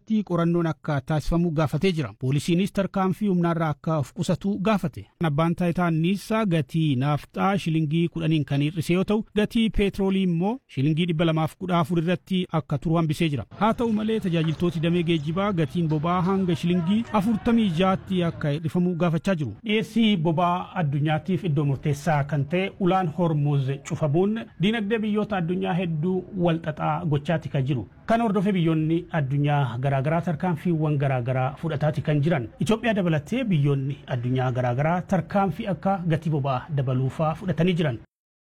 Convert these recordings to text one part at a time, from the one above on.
irratti qorannoon akka taasifamu gaafatee jira. Poolisiinis tarkaanfii humnaarraa akka of qusatu gaafate. Abbaan taayitaa anniisaa gatii naafxaa shilingii kudhaniin kan hir'ise yoo ta'u gatii peetroolii immoo shilingii dhibba lamaaf kudha afur irratti akka turu hambisee jira. Haa ta'u malee tajaajiltooti damee geejjibaa gatiin boba'aa hanga shilingii afurtamii jaatti akka hir'ifamu gaafachaa jiru. Dhiyeessii boba'aa addunyaatiif iddoo murteessaa kan ta'e ulaan hormuz cufamuun diinagdee biyyoota addunyaa hedduu walxaxaa gochaati kan jiru. Kan hordofee biyyoonni addunyaa garaagaraa tarkaanfiiwwan garaagaraa fudhataati kan jiran. Itoophiyaa dabalatee biyyoonni addunyaa garaagaraa tarkaanfii akka gatii boba'aa dabaluufaa fudhatanii jiran.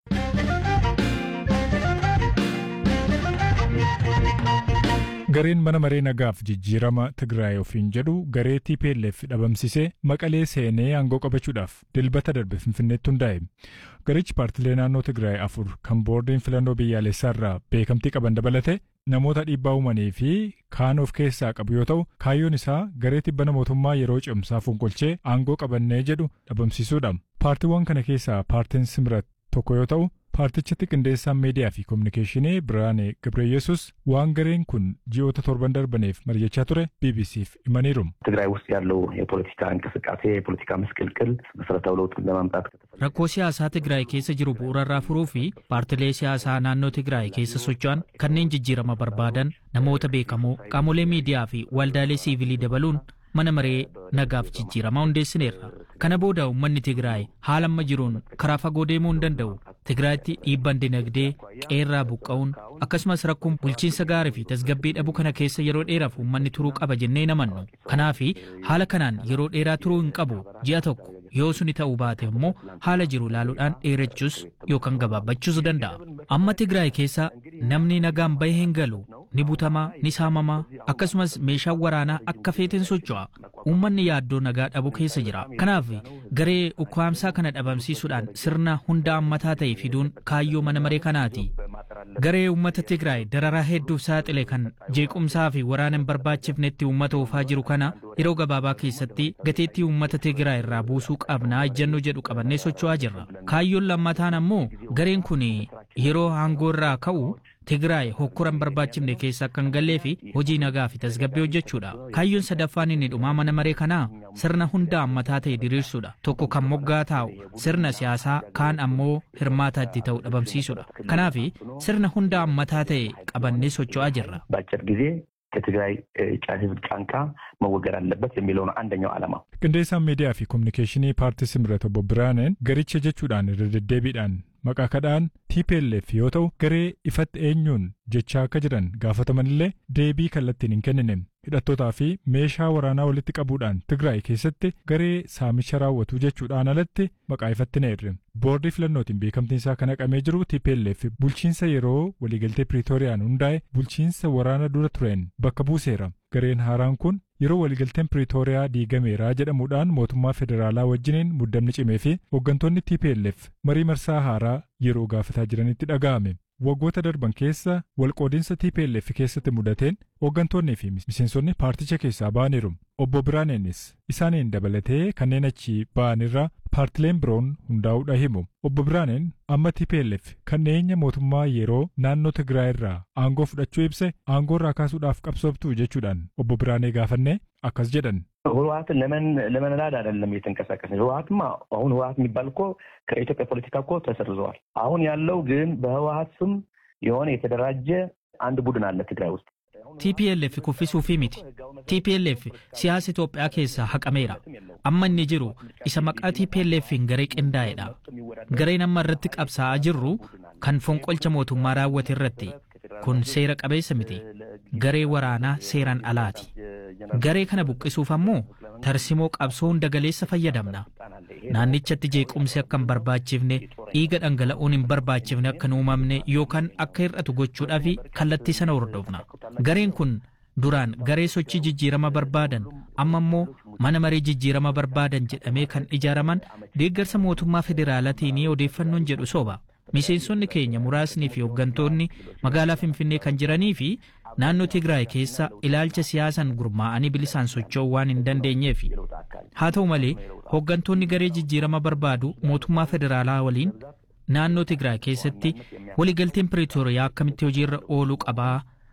Gareen mana maree nagaaf jijjiirama Tigraay ofiin jedhu garee TPLF dhabamsisee maqalee seenee aangoo qabachuudhaaf dilbata darbe Finfinneetti hundaa'e. Garichi paartilee naannoo Tigraay afur kan boordiin filannoo biyyaalessaarraa beekamtii qaban dabalate namoota dhiibbaa uumanii fi kaan of keessaa qabu yoo ta'u kaayyoon isaa garee tibbana mootummaa yeroo cimsaa fonqolchee aangoo qabannee jedhu dhabamsiisuudha. Paartiiwwan kana keessaa paartiin Simrat tokko yoo ta'u paartichatti qindeessaan miidiyaa fi kominikeeshinii Biraanee Gabreyesus waan gareen kun ji'oota torban darbaniif mari'achaa ture BBCf himaniiru. ትግራይ ውስጥ ያለው የፖለቲካ እንቅስቃሴ የፖለቲካ ምስቅልቅል መሰረታዊ ለውጥ ለማምጣት Rakkoo siyaasaa Tigraay keessa jiru bu'uurarraa furuu fi paartilee siyaasaa naannoo Tigraay keessa socho'an kanneen jijjiirama barbaadan namoota beekamoo qaamolee miidiyaa fi waldaalee siivilii dabaluun mana maree nagaaf jijjiiramaa hundeessineerra. Kana booda uummanni Tigraay haala amma jiruun karaa fagoo deemuu hin danda'u. Tigraayitti dhiibbaan dinagdee qeerraa buqqa'uun akkasumas rakkoon bulchiinsa gaarii fi tasgabbii dhabuu kana keessa yeroo dheeraaf uummanni turuu qaba jennee namannu. Kanaaf haala kanaan yeroo dheeraa turuu hin qabu ji'a tokko yoo suni ta'uu baate immoo haala jiru ilaaluudhaan dheerachuus yookaan gabaabbachuus danda'a. Amma Tigraay keessa namni nagaan bahee hin galu ni butamaa ni saamamaa akkasumas meeshaan waraanaa akka feeteen socho'a. Uummanni yaaddoo nagaa dhabu keessa jira. Kanaaf garee ukkaamsaa kana dhabamsiisuudhaan sirna hunda ammataa ta'e fiduun kaayyoo mana maree kanaati. Garee uummata Tigraay dararaa hedduuf saaxile kan jeequmsaa fi waraana hin barbaachifnetti uummata oofaa jiru kana yeroo gabaabaa keessatti gateettii uummata Tigraay irraa buusuu qabnaa ejjennoo jedhu qabannee socho'aa jirra. Kaayyoon lammataan ammoo gareen kun yeroo aangoo irraa ka'u Tigraay hokkora hin barbaachifne keessa akka hin gallee fi hojii nagaa fi tasgabbii hojjechuudha. Kaayyoon sadaffaan inni dhumaa mana maree kanaa sirna hunda ammataa ta'e diriirsuudha. Tokko kan moggaa taa'u sirna siyaasaa kaan ammoo hirmaataa itti ta'u dhabamsiisuudha. Kanaaf sirna hunda ammataa ta'e qabannee socho'aa jirra. በአጭር ጊዜ ከትግራይ ህዝብ ጫንቃ መወገድ አለበት የሚለው ነው አንደኛው ዓላማ። Qindeessaan miidiyaa fi kominikeeshinii paartii Simrat obbo Biraaneen garicha jechuudhaan irra deddeebiidhaan maqaa kadhaan TPLF yoo ta'u garee ifatti eenyuun jechaa akka jiran gaafatamanillee deebii kallattiin hin kennine hidhattootaa fi meeshaa waraanaa walitti qabuudhaan Tigraay keessatti garee saamicha raawwatu jechuudhaan alatti maqaa ifatti neerre. Boordii filannootiin beekamtiin isaa kan haqamee jiru TPLF bulchiinsa yeroo waliigaltee Piriitooriyaan hundaa'e bulchiinsa waraana dura tureen bakka buuseera. Gareen haaraan kun yeroo waliigalteen Piriitooriyaa diigameera jedhamuudhaan mootummaa federaalaa wajjiniin muddamni cimee fi hooggantoonni TPLF marii marsaa haaraa yeroo gaafataa jiranitti dhaga'ame. Waggoota darban keessa walqoodinsa TPLF keessatti mudateen hooggantoonnii fi miseensonni paarticha keessaa ba'aniiru. Obbo Biraaneenis isaaniin dabalatee kanneen achi ba'anirra paartileen biroon hundaa'uudha himu. Obbo Biraaneen amma TPLF kan dhiyeenya mootummaa yeroo naannoo Tigraay irraa aangoo fudhachuu ibse aangoo irraa kaasuudhaaf qabsooftu jechuudhaan obbo Biraanee gaafannee akkas jedhan. ህወሀትን ለመን ለመንዳድ አይደለም እየተንቀሳቀስ ህወሀትማ አሁን ህወሀት የሚባል እኮ ከኢትዮጵያ ፖለቲካ እኮ ተሰርዘዋል። አሁን ያለው ግን በህወሀት ስም የሆነ የተደራጀ አንድ ቡድን አለ ትግራይ ውስጥ TPLF kuffisuufii miti. TPLF siyaasa Itoophiyaa keessaa haqameera. Amma inni jiru isa maqaa TPLFin garee qindaa'edha. Gareen amma irratti qabsaa'aa jirru kan fonqolcha mootummaa raawwate irratti. Kun seera qabeessa miti. Garee waraanaa seeraan alaati. Garee kana buqqisuuf ammoo tarsimoo qabsoo hunda galeessa fayyadamna. Naannichatti jeequmsi akka hin barbaachifne, dhiiga dhangala'uun hin barbaachifne akka hin uumamne yookaan akka hir'atu gochuudhaaf kallattii sana hordofna. Gareen kun duraan garee sochii jijjiirama barbaadan amma immoo mana maree jijjiirama barbaadan jedhamee kan ijaaraman deeggarsa mootummaa federaalaatiin odeeffannoon jedhu soba. Miseensonni keenya muraasnii fi hooggantoonni magaalaa Finfinnee kan jiranii fi naannoo Tigraay keessa ilaalcha siyaasaan gurmaa'anii bilisaan socho'uu waan hin dandeenyeef. Haa ta'u malee hooggantoonni garee jijjiirama barbaadu mootummaa federaalaa waliin naannoo Tigraay keessatti waliigalteen Piriitooriyaa akkamitti hojiirra ooluu qabaa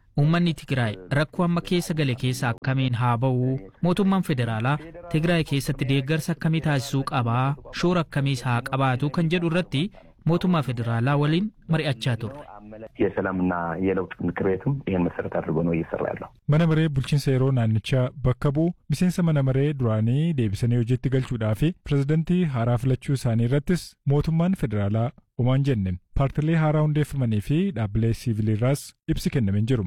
Uummanni Tigraay rakkoo amma keessa gale keessa akkamiin haa ba'u? Mootummaan federaalaa Tigraay keessatti deeggarsa akkamii taasisuu qabaa? Shoora akkamiis haa qabaatu kan jedhu irratti mootummaa federaalaa waliin mari'achaa turre. የሰላምና የለውጥ ምክር ቤትም ይህን መሰረት አድርጎ ነው እየሰራ ያለው። Mana maree bulchiinsa yeroo naannichaa bakka bu'u miseensa mana maree duraanii deebisanii hojiitti galchuudhaa fi pirezidantii haaraa filachuu isaanii irrattis mootummaan federaalaa homaan jenne paartilee haaraa hundeeffamanii fi dhaabbilee siiviliirraas ibsi kennameen jiru.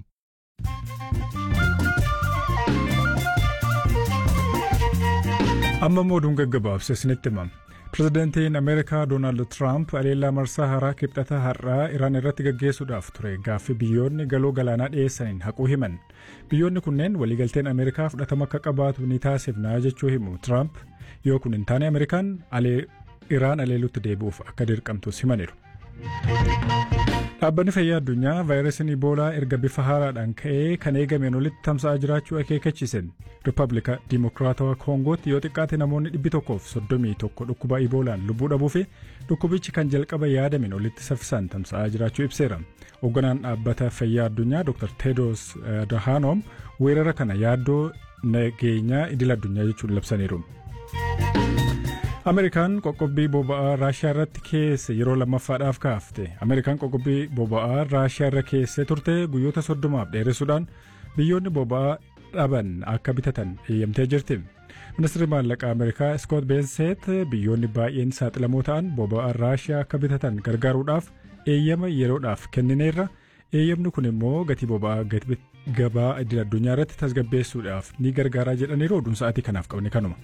Amma immoo oduun gaggabaabse isinitti himama. Pirezidantiin Ameerikaa Doonaald Tiraamp aleellaa marsaa haaraa kibxata har'aa Iraan irratti gaggeessuudhaaf ture gaaffii biyyoonni galoo galaanaa dhiyeessaniin haquu himan. Biyyoonni kunneen waliigalteen Ameerikaa fudhatama akka qabaatu ni taasifnaa jechuu himu Tiraamp yoo kun hin taane Ameerikaan Iraan aleeluutti deebi'uuf akka dirqamtus himaniiru. Dhaabbanni fayyaa addunyaa vaayirasiin iboolaa erga bifa haaraadhaan ka'ee kan eegameen olitti tamsa'aa jiraachuu akeekachiisen Rippaabilika Dimokiraatawaa Koongootti yoo xiqqaate namoonni dhibbi tokkoof soddomii tokko dhukkuba iboolaan lubbuu dhabuu fi dhukkubichi kan jalqaba yaadameen olitti saffisaan tamsa'aa jiraachuu ibseera. Hoogganaan dhaabbata fayyaa addunyaa Dr. Tedros Adhanom weerara kana yaaddoo nageenyaa idil addunyaa jechuun labsaniiru. Ameerikaan qoqqobbii boba'aa Raashiyaa irratti keesse yeroo lammaffaadhaaf kaafte. Ameerikaan qoqqobbii boba'aa Raashiyaa irra keessee turte guyyoota soddomaaf dheeressuudhaan biyyoonni boba'aa dhaban akka bitatan eeyyamtee jirti. Ministeerri maallaqaa Ameerikaa Scott Bensett biyyoonni baay'een saaxilamoo ta'an boba'aa Raashiyaa akka bitatan gargaaruudhaaf eeyyama yeroodhaaf kennineerra. Eeyyamni kun immoo gatii boba'aa gabaa idil addunyaa irratti tasgabbeessuudhaaf ni gargaaraa jedhaniiru oduun sa'aatii kanaaf qabne kanuma.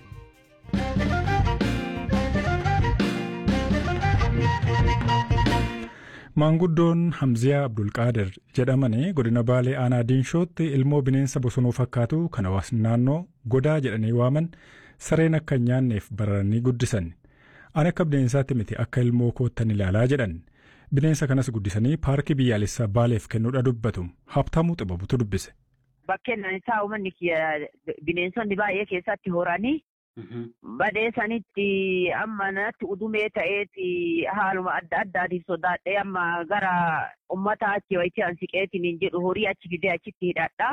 Maanguddoon Hamziyaa Abdulqaadir jedhamanii godina Baalee Aanaa Diinshootti ilmoo bineensa bosonuu fakkaatu kan hawaasni naannoo godaa jedhanii waaman sareen akka hin nyaanneef bararanii guddisan. Ani akka bineensaatti miti akka ilmoo koottan ilaalaa jedhan. Bineensa kanas guddisanii paarkii biyyaalessaa Baaleef kennuudha dubbatu. Habtaamuu xibabutu dubbise. Bakkeen isaa uummanni bineensonni baay'ee keessatti horanii badee sanitti amma natti udumee ta'eeti haaluma adda addaatiif sodaadhee amma gara ummata achi wayitii an siqeetiin hin jedhu horii achi fidee achitti hidhadha.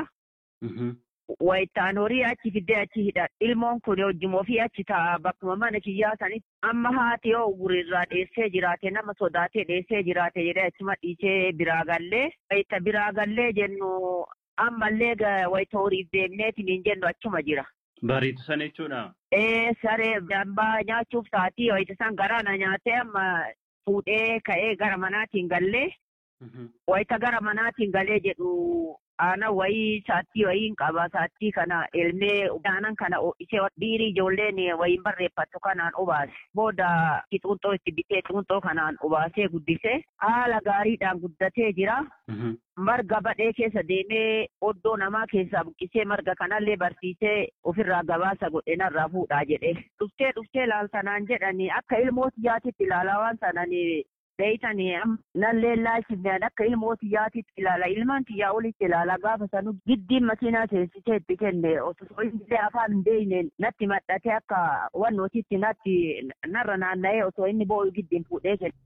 Wayitaan horii achi fidee achi hidhadha. Ilmoon kun wajjin ofii achi ta'a bakkuma mana kiyyaa sanitti amma haati yoo gurirraa dheessee jiraate nama sodaatee dheessee jiraate jedhee achuma dhiisee biraa gallee. Wayita biraa gallee jennu ammallee wayita horiif deemneetiin hin jennu achuma jira. Bariitu sana jechuudha. Ee saree dambaa nyaachuuf taatii wayita san garaana nyaatee amma fuudhee ka'ee gara manaatiin gallee wayita gara manaatiin galee jedhu aanan wayii saattii wayiin qaba saattii kana elmee aanan kana ishee dhiirii ijoolleen wayiin barreeffattu kanaan obaase booda xuunxoo itti bitee xuunxoo kanaan obaasee guddisee haala gaariidhaan guddatee jira. marga badhee keessa deemee oddoo namaa keessaa buqqisee marga kanallee barsiisee ofirraa gabaasa godhe narraa fuudhaa jedhe. Dhuftee dhuftee laaltanaan jedhani akka ilmooti yaatitti ilaalaa waan sanani beeytani nallee laalchifneen akka ilmooti yaatitti ilaala ilmaan tiyyaa olitti ilaala gaafa sanu giddiin makiinaa seensisee itti kenne osoo illee afaan hin beeyneen natti madhatee akka wannootitti natti narra naanna'ee osoo inni boo'u giddiin fuudhee kenne.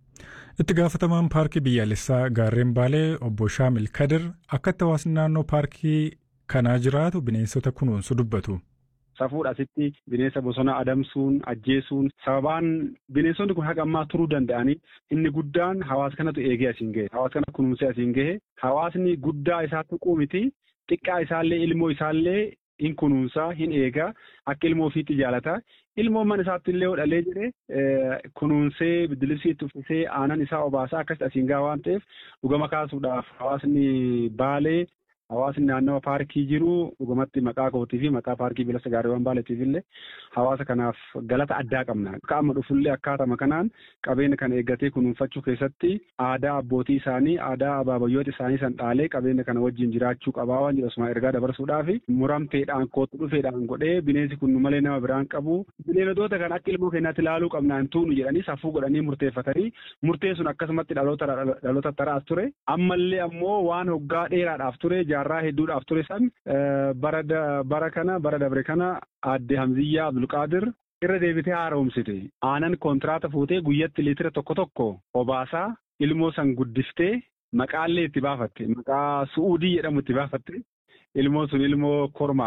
Itti gaafatamaan paarkii biyyaalessaa gaarreen Baalee obbo Shaamil Kadir akkatti hawaasni naannoo paarkii kanaa jiraatu bineensota kunuunsu dubbatu. Safuudha asitti bineensa bosonaa adamsuun ajjeesuun sababaan bineensonni kun haqa ammaa turuu danda'anii inni guddaan hawaasa kanatu eegee asiin gahe hawaasa kana kunuunsee asiin gahe hawaasni guddaa isaa tuquu miti xiqqaa isaallee ilmoo isaallee hin kunuunsaa hin eegaa akka ilmoo ofiitti jaalata ilmoon mana isaatti illee hodhalee jedhe kunuunsee biddilisiitti uffisee aanan isaa obaasaa akkasitti asiin gahaa waan ta'eef dhugama kaasuudhaaf hawaasni baalee hawaasni naannawa paarkii jiru dhugumatti maqaa kootii fi maqaa paarkii bilisa gaariiwwan baaleetiif illee hawaasa kanaaf galata addaa qabna. Akka amma dhufullee akkaatama kanaan qabeenya kana eeggatee kunuunfachuu keessatti aadaa abbootii isaanii aadaa abaabayyoota isaanii san dhaalee qabeenya kana wajjin jiraachuu qabaa waan jedhu osuma ergaa dabarsuudhaaf muramteedhaan kootu dhufeedhaan godhee bineensi kun malee nama biraan qabu bineeldota kan akka ilmoo keenyaatti ilaaluu qabnaan tuunu jedhanii safuu godhanii murteeffatanii murteen sun akkasumatti dhaloota dhaloota taraas ture ammallee ammoo waan hoggaa dheeraadhaaf ture jaarraa hedduudhaaf ture san bara kana bara dabre kana aadde Hamziyyaa Abdulqaadir irra deebitee haaromsite aanan kontiraata fuutee guyyatti liitira tokko tokko obaasaa ilmoo san guddiftee maqaallee itti baafatte maqaa su'uudii jedhamu itti baafatte ilmoon sun ilmoo kormaa